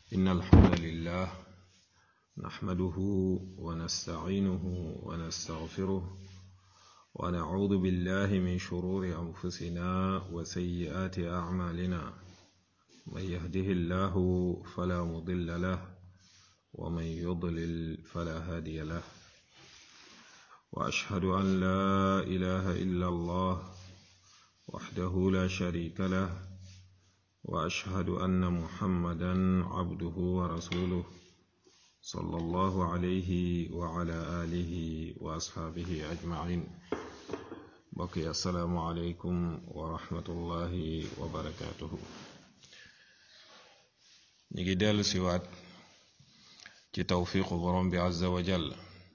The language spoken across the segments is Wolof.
إن الحمد لله نحمده ونستعينه ونستغفره ونعوذ بالله من شرور أنفسنا وسيئات أعمالنا من يهده الله فلا مضل له ومن يضلل فلا هادي له وأشهد أن لا إله إلا الله وحده لا شريك له وأشهد أن محمدا عبده ورسوله صلى الله عليه وعلى آله وأصحابه أجمعين بقي السلام عليكم ورحمة الله وبركاته نيجي ديال سوات ci tawfiqu borom bi azza wa jall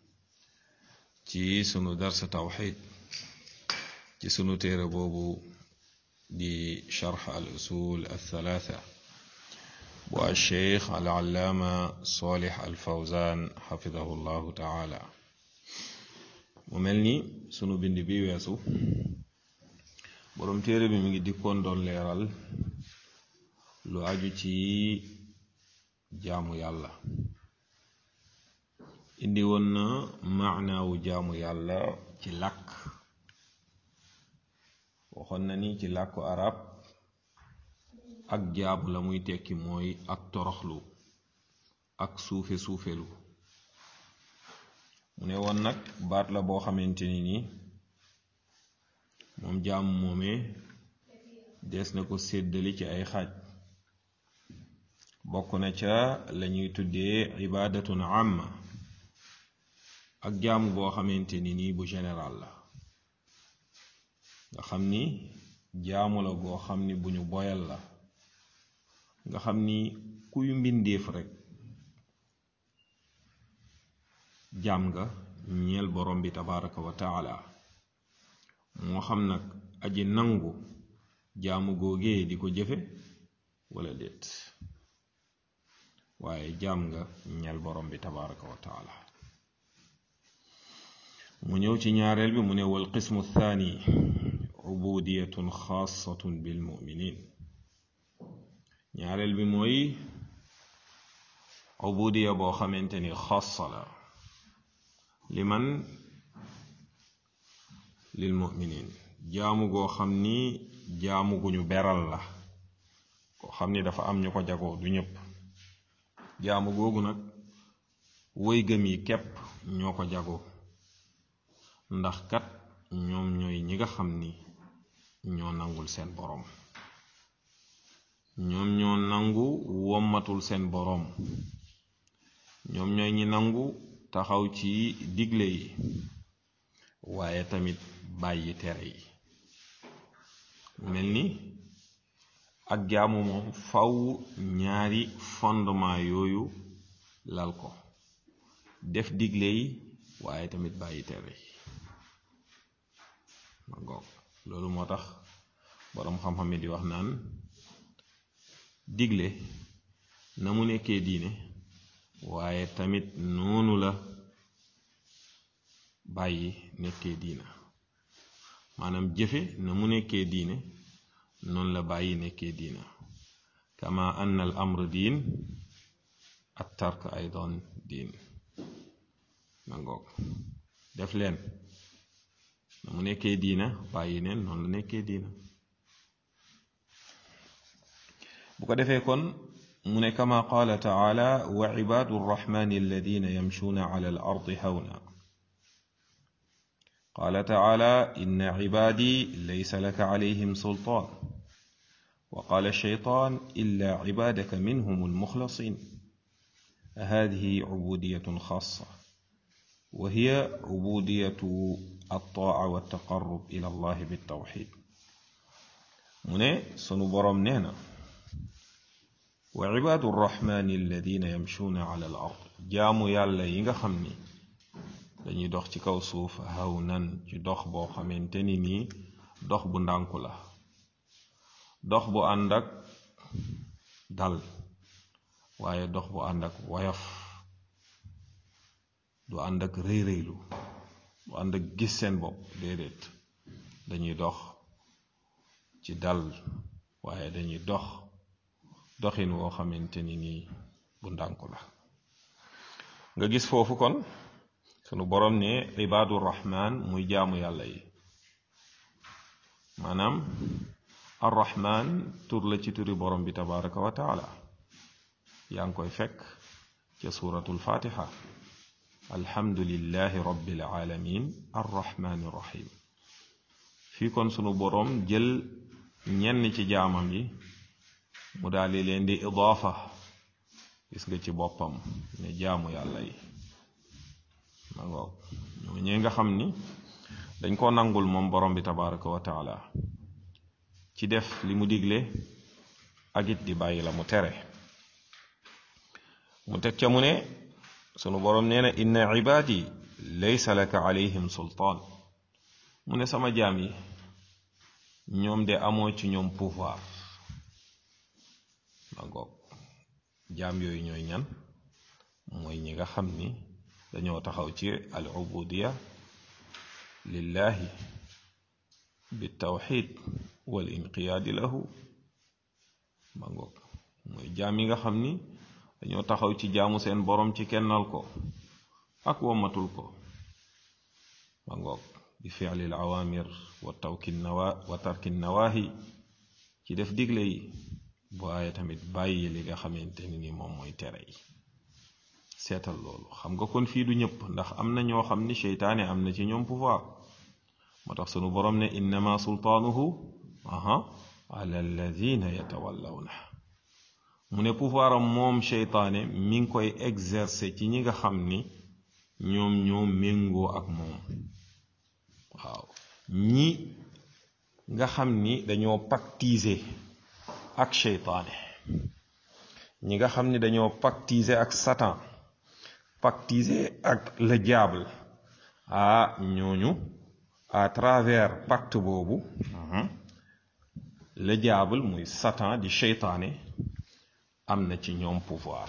ci sunu darsa tawxid ci sunu téere boobu di charx al usul althalatha bu alcheikh al allaama solix al fawzan xafidahu llahu taala mu mel ni sunu bind bi weesu borom téere bi mi ngi dikkoon doon leeral lu aju ci jaamu yàlla indi woon na maanaawu jaamu yàlla ci làkk waxoon na ni ci làkku arab ak jaamu la muy tekki mooy ak toroxlu ak suufe suufelu mu ne woon nag baat la boo xamante ni ni moom jaamu moomee des na ko séddali ci ay xaaj bokk na ca lañuy tuddee ibaadatun amma ak jaamu boo xamante ni nii bu général la nga xam ni jaamu la goo xam ni bu ñu boyal la nga xam ni kuy mbindeef rekk jaam nga ñeel borom bi tabaraka wa taala moo xam nag aji nangu jaamu googee di ko jëfe wala déet waaye jaam nga ñeel borom bi tabaraka wa taala mu ñëw ci ñaareel bi mu ne wal qismu thani ubudiyatun xaasatun bil muminin ñaareel bi mooy ubudiya boo xamante ni xaasa la li man lil muminin jaamu goo xam ni jaamu gu ñu beral la koo xam ni dafa am ñu ko jagoo du ñëpp jaamu googu nag woy gëm yi képp ñoo ko jagoo ndax kat ñoom ñooy ñi nga xam ni ñoo nangul seen boroom ñoom ñoo nangu wommatul seen boroom ñoom ñooy ñi nangu taxaw ci digle yi waaye tamit bàyyi tere yi mel ni ak jaamu moom faw ñaari fondement yooyu lal ko def digle yi waaye tamit bàyyi tere yi ma ngoog loolu moo tax boroom xam-xam yi di wax naan digle na mu nekkee diine waaye tamit noonu la bàyyi nekkee diina maanaam jëfe na mu nekkee diine noonu la bàyyi nekkee diina kama anna al amr diin at tark aydan diin ma ngoog def leen na mu nekkee diina bàyyi neen noonu la nekkee diina bu ko defee kon mu ne kama qaala taala wa cibaadu rraxmani alladina yamshuuna ala al ardi hawna qaala taala inna cibaadi laysa laka calayhim sultaan wa qaala shaytaan illa cibaadaka minhum almuxlasin hadihi cubudiyatun xaasa wa hiya cubudiyatu altaa waltaqarrub ila allah biltawxid mu ne sunu boroom nee na wa cibaadu rraxmaani alladina yamshuuna ala al ard jaamu yàlla yi nga xam ni dañuy dox ci kaw suuf hawnan ci dox boo xamante ni nii dox bu ndànku la dox bu ànd ak dal waaye dox bu ànd ak woyof du ànd ak rëy rëylu du ànd ak gis seen bopp déedéet dañuy dox ci dal waaye dañuy dox doxin woo xamante ni nii bu ndànku la nga gis foofu kon sunu borom ne ibaadu rahman muy jaamu yàlla yi maanaam arrahman tur la ci turi borom bi tabaraka wa taala yaa ngi koy fekk ca suratul fatiha alhamdulillahi rabbil alamin arrahmani rahim fii kon sunu borom jël ñenn ci jaamam yi mu daldi leen di idaafa gis nga ci boppam ne jaamu yàlla yi ma ngoog ñoo ñee nga xam ni dañ koo nangul moom borom bi tabaraka wa taala ci def li mu digle ak it di bàyyi la mu tere mu teg ca mu ne sunu borom nee na inna ibaadi laysa laka alayhim sultaan mu ne sama jaam yi ñoom de amoo ci ñoom pouvoir ma ngoog jaam yooyu ñooy ñan mooy ñi nga xam ni dañoo taxaw ci al ubudiya lillahi bitawxid wal inqiyaadi lahu ma ngoog mooy jaam yi nga xam ni dañoo taxaw ci jaamu seen borom ci kennal ko ak wommatul ko ma ngoog bi fi'li al awamir wa tawki nawa wa tarki nawahi ci def digle yi waaye tamit bàyyi li nga xamante ni ni moom mooy tere yi seetal loolu xam nga kon fii du ñëpp ndax am na ñoo xam ni seytaane am na ci ñoom pouvoir moo tax sunu borom ne innama sultaanuhu aha ala alladina yatawallawna mu ne pouvoir am moom seytaane mi ngi koy exercer ci ñi nga xam ni ñoom ñoo méngoo ak moom waaw ñi nga xam ni dañoo pactiser ak seytaane ñi nga xam ni dañoo pactiser ak satan pactiser ak le diable ah ñooñu à travers pacte boobu le diable muy satan di seytaane am na ci ñoom pouvoir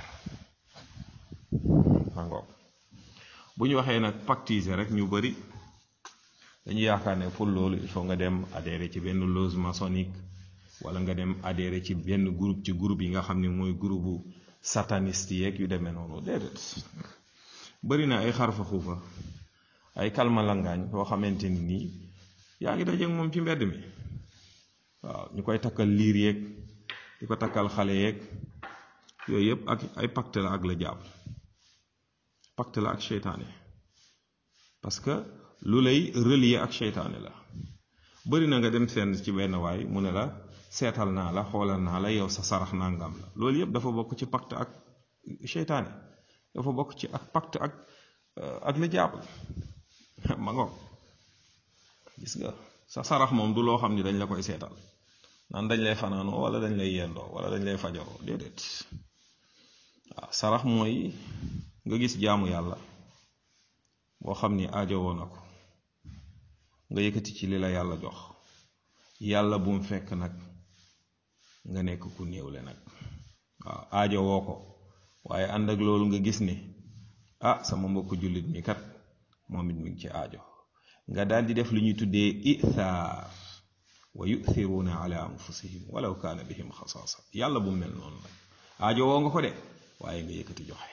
mangoog bu ñu waxee nag pactiser rek ñu bari dañu yaakaar ne pour loolu il faut nga dem adhérer ci benn loge maçonnique wala nga dem adhérer ci benn groupe ci groupe yi nga xam ne mooy groupe bu sataniste yeeg yu demee noonu déedéet bari na ay xarfa xuufa ay kalma langaañ yoo xamante ni nii yaa ngi dajeeg moom ci mbedd mi waaw ñu koy takkal liir yeeg di ko takkal xale yeeg yooyu yëpp ak ay pacte la ak la jàpp pacte la ak seytaane parce que lu lay relier ak seytaane la bari na nga dem seen ci benn waay mu ne la seetal naa la xoolal naa la yow sa sarax nangam la loolu yëpp dafa bokk ci pacte ak seytaane dafa bokk ci ak pacte ak ak la jàpp ma ngoog gis nga sa sarax moom du loo xam ni dañ la koy seetal naan dañ lay fanaanoo wala dañ lay yendoo wala dañ lay fajaroo déedéet waaw sarax mooy nga gis jaamu yàlla boo xam ni aajowoo na ko nga yëkkati ci li la yàlla jox yàlla bu mu fekk nag nga nekk ku néewle nag waaw aajowoo ko waaye ànd ak loolu nga gis ni ah sama mbokku jullit mi kat moom it mi ngi ci aajo nga daal di def lu ñuy tuddee ithaar wa yuthiruuna ala anfusihim walaw kaana bihim xasaasa yàlla bu mel noonu nag aajo woo nga ko de waaye nga yëkkati joxe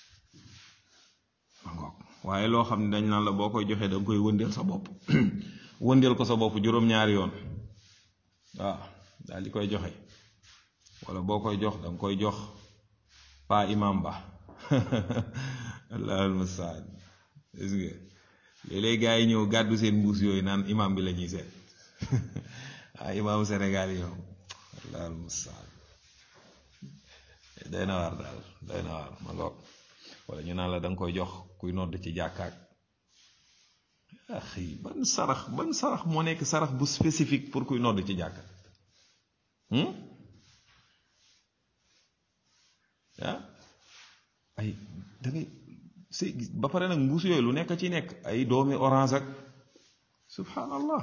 ma ngoog waaye loo xam ne dañ naan la boo koy joxee da nga koy wëndeel sa bopp wëndeel ko sa bopp juróom-ñaari yoon waaw daal di koy joxe wala boo koy jox da nga koy jox pa imam ba allahul mustaan gis nga léeg-léeg gaa yi ñëw gàddu seen mbuus yooyu naan imam bi la ñuy seet ah imaamu Sénégal yi moom allahul mustaan day na waar daal day na waar ma ngoog wala ñu naan la da nga koy jox kuy nodd ci jàkkaak axi ban sarax ban sarax moo nekk sarax bu spécifique pour kuy nodd ci jàkka ah ay da ngay si ba pare nag mbuus yooyu lu nekk ci nekk ay doomi orange ak subhanallah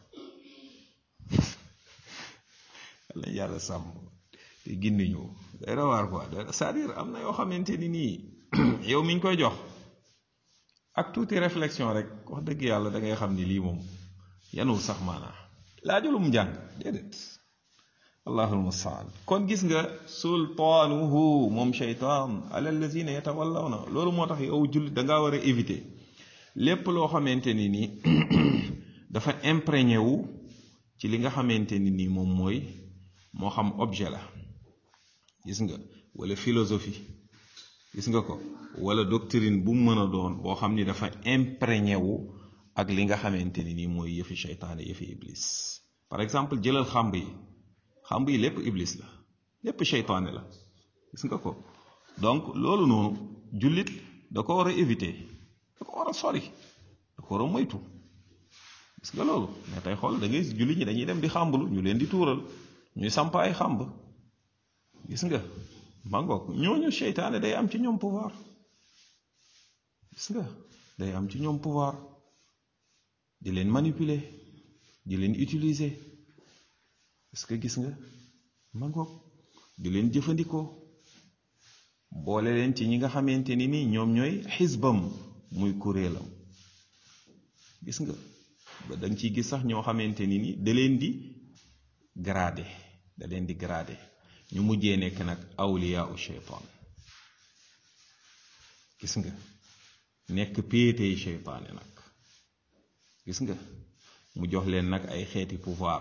lañ yàlla sàmm te gindi ñu day rawaar quoi c'est-à-dire am na yoo xamante ni nii yow mi ñu koy jox ak tuuti réflexion rek wax dëgg yàlla da ngay xam ni lii moom yanul sax maanaa laajulum njàng déedéet allahul mustaan kon gis nga sultaanuhu moom sheytaan ala allazina yatawallawna loolu moo tax yow jullit dangaa war a éviter lépp loo xamante ni nii dafa imprégné wu ci li nga xamante ni nii moom mooy moo xam objet la gis nga wala philosophie gis nga ko wala doctrine bu mu mën a doon boo xam ni dafa imprégné wu ak li nga xamante ni nii mooy yëfi sheytaane yëfi iblis par exemple jëlal xàmb yi xàmb yi lépp iblis la lépp sheytaane la gis nga ko donc loolu noonu jullit da ko war a éviter da ko war a sori da ko war a moytu gis nga loolu mais tey xool da ngay jullit ñi dañuy dem di xàmblu ñu leen di tuural ñuy samp ay xàmb gis nga mangoog ñooñu sheytaane day am ci ñoom pouvoir gis nga day am ci ñoom pouvoir di leen manipuler di leen utiliser est-ce que gis nga mangoog di leen jëfandikoo boole leen ci ñi nga xamante ni nii ñoom ñooy xisbam muy kuréelam gis nga ba da nga ciy gis sax ñoo xamante ni ni da leen di gradé da leen di gradé ñu mujjee nekk nag awliyaa u sheytaan gis nga nekk péetey sheytaane nag gis nga mu jox leen nag ay xeeti pouvoir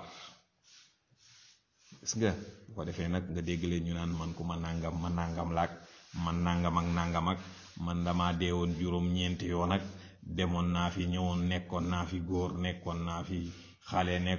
gis nga bu ko defee nag nga dégg leen ñu naan man ku ma nàngam ma nàngam laak man nàngam ak nàngam ak man dama deewoon juróom ñeenti yoon ak demoon naa fi ñëwoon nekkoon naa fi góor nekkoon naa fi xale nekk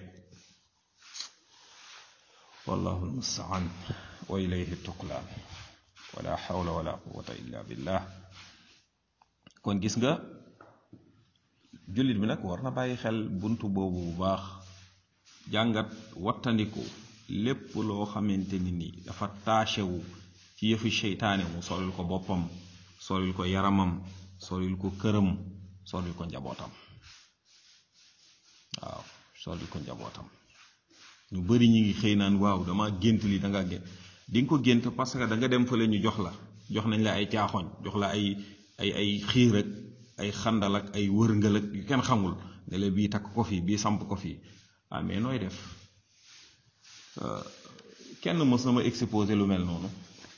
wallahu almustaan wa ilayhi tuqlaan wala xawla wala quwata illa billah kon gis nga jullit bi nag war na bàyyi xel buntu boobu bu baax jàngat wattandiku lépp loo xamante ni ni dafa taachewu ci yëfi seytaane mu solil ko boppam solil ko yaramam solil ko këram solil ko njabootam waaw solil ko njabootam ñu bari ñi ngi xëy naan waaw dama gént li da nga gént di nga ko gént parce que da nga dem fële ñu jox la jox nañ la ay caaxoñ jox la ay ay ay xiir ak ay xandal ak ay wërngal ak yu kenn xamul ne la bii takk ko fii bii samp ko fii ah mais nooy def kenn mës na ma exposé lu mel noonu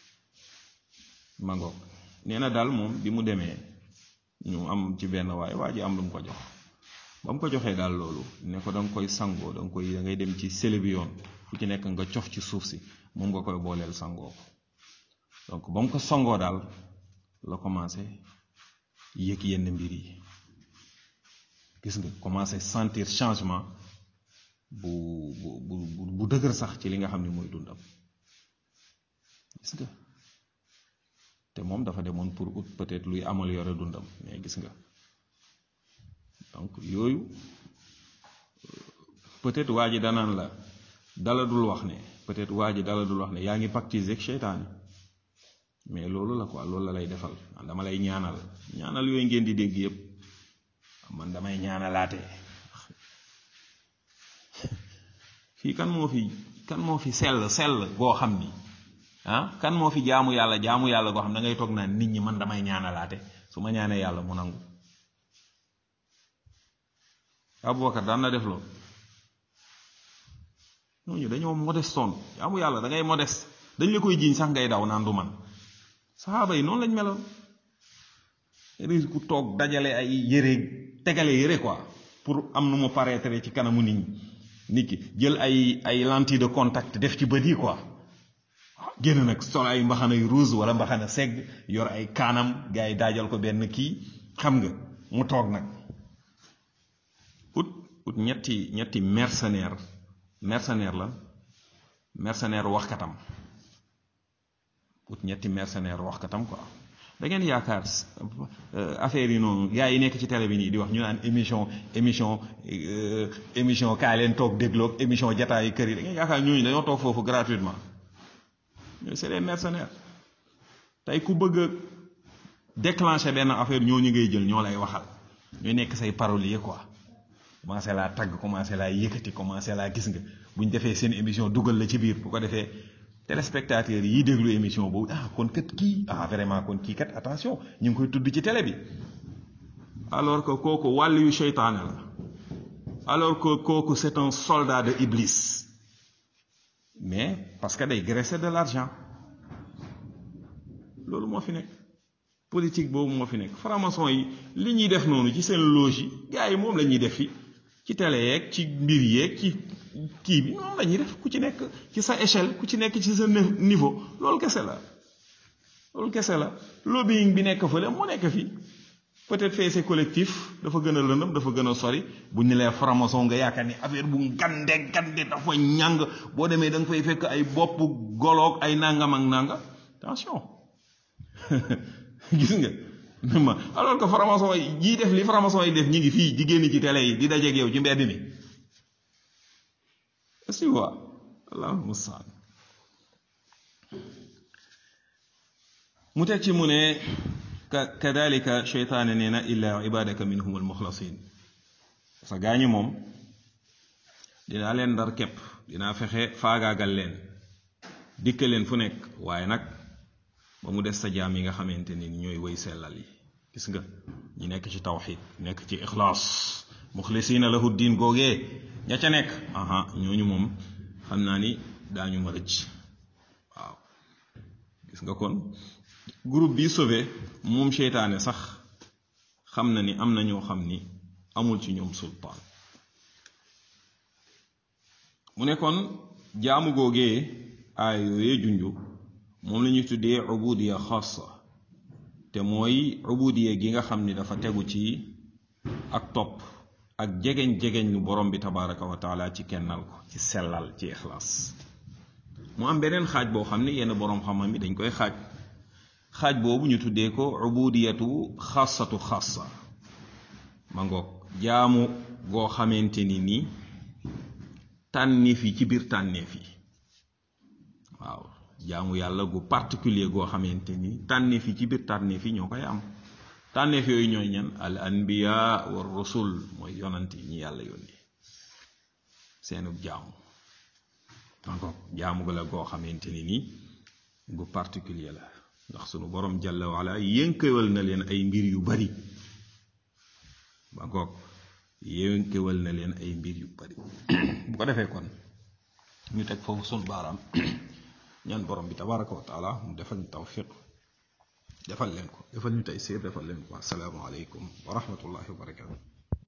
ma ngoog nee na daal moom bi mu demee ñu am ci benn waay waa ji am lu mu ko jox ba mu ko joxee daal loolu ne ko da nga koy sangoo da nga koy da ngay dem ci sële bi yoon fu ci nekk nga cof ci suuf si moom nga koy booleel sangoo ko donc ba mu ko sangoo daal la commencé yëg yenn mbir yi gis nga commencé sentir changement bu bu bu bu dëgër sax ci li nga xam ne mooy dundam gis nga te moom dafa demoon pour ut peut-être luy améliorer dundam mais gis nga donc yooyu peut-être waa ji danaan la dala dul wax ne peut-être waa ji dala dul wax ne yaa ngi pactiser ak seytaane mais loolu la quoi loolu la lay defal dama lay ñaanal ñaanal yooyu ngeen di dégg yépp man damay ñaanalaate fii kan moo fi kan moo fi sell sell goo xam ni ah kan moo fi jaamu yàlla jaamu yàlla goo xam da ngay toog naan nit ñi man damay ñaanalaate su ma ñaanee yàlla mu nangu Abubakar daan na def loolu ñooñu dañoo modestoon jaamu yàlla da ngay modeste dañ la koy jiiñ sax ngay daw naan du man saxaaba yi noonu lañ meloon ris ku toog dajale ay yére tegale yére quoi pour am nu mu paraître ci kanamu nit ñi nit ki jël ay ay lentille de contact def ci bët yi quoi génn nag sol ay mbaxana yu rouge wala mbaxana segg yor ay kaanam gars yi daajal ko benn kii xam nga mu toog nag ut ut ñetti ñetti mercenaire mercenaire la mercenaire waxkatam ut ñetti mercenaire waxkatam quoi da ngeen yaakaar affaire yi noonu gars yi nekk ci télé bi nii di wax ñu naan émission émission émission kaay leen toog dégloog émission jataayu kër yi da ngeen yaakaar ñooñu dañoo toog foofu gratuitement ñooñu c'est des mercenaires tey ku bëgg a déclencher benn affaire ñooñu ngay jël ñoo lay waxal ñooy nekk say parolier quoi commencé laa tagg commencé laa yëkkati commencé laa gis nga bu ñu defee seen émission dugal la ci biir bu ko defee téléspectateurs yi déglu émission boobu ah kon kat kii ah vraiment kon kii kat attention ñu ngi koy tudd ci télé bi alors que kooku wàll yu seytaane la alors que kooku c'est un soldat de Iblis mais parce que day graisser de l'argent loolu moo fi nekk politique boobu moo fi nekk franc-maçon yi li ñuy def noonu ci seen loge yi gars yi moom la ñuy def fi ci télé yeeg ci mbir yeeg ci kii bi moom la ñuy def ku ci nekk ci sa échelle ku ci nekk ci sa niveau loolu kese la loolu kese la lobbying bi nekk fële moo nekk fii peut-être fee c'est collectif dafa gën a lëndëm dafa gën a sori bu ñu lee franc-maçon nga yaakaar ni affaire bu gande gande dafa ñàng boo demee da nga fay fekk ay bopp goloog ay nangam ak nanga attention gis nga ma alors que franc-maçon yi jii def li franc-maçon yi def ñi ngi fii di génn ci télé yi di dajeeg yow ci mbedd mi est-ce que waa allahul mustaan mu teg ci mu ne kadalika cheytaane nee na illa ibadaka minhum almuxlasin parce que gaañu moom dinaa leen ndar képp dinaa fexe faagaagal leen dikka leen fu nekk waaye nag ba mu des sa jaam yi nga xamante ni ñooy wëy sellal yi gis nga ñi nekk ci tawxid nekk ci ixlaas muxlisina lahu diin googee ña ca nekk aha ñooñu moom xam naa ni daañu ma rëcc waaw gis nga kon groupe bi sauvé moom seytaane sax xam na ni am na ñoo xam ni amul ci ñoom sultaan mu ne kon jaamu googee aay yooyee junju moom la ñuy tuddee ubudiya xaasa te mooy ubudiya gi nga xam ni dafa tegu ci ak topp ak jegeñ-jegeñ lu borom bi tabaraka wa taala ci kennal ko ci sellal ci ixlaas mu am beneen xaaj boo xam ni yenn boroom xam-xam yi dañ koy xaaj xaaj boobu ñu tuddee ko ubudiyatu xaasatu xaasa ma ngoog jaamu goo xamante ni nii tànneef yi ci biir tànneef yi waaw jaamu yàlla gu particulier goo xamante ni tànneef yi ci biir tànneef yi ñoo koy am tànneef yooyu ñooy ñan al anbiya wa rusul mooy yonant yi ñi yàlla yónni seenu jaamu encore jaamu ga la goo xamante ni nii gu particulier la ndax sunu borom jalla wala yënkewal na leen ay mbir yu bari ba ngoog yënkewal na leen ay mbir yu bari bu ko defee kon ñu teg foofu sunu baaraam ñaan borom bi tabaraka wa taala mu defal ñu tawfiq defal leen ko defal ñu tey siir defal leen ko assalaamu aleykum wa rahmatullahi wa barakatu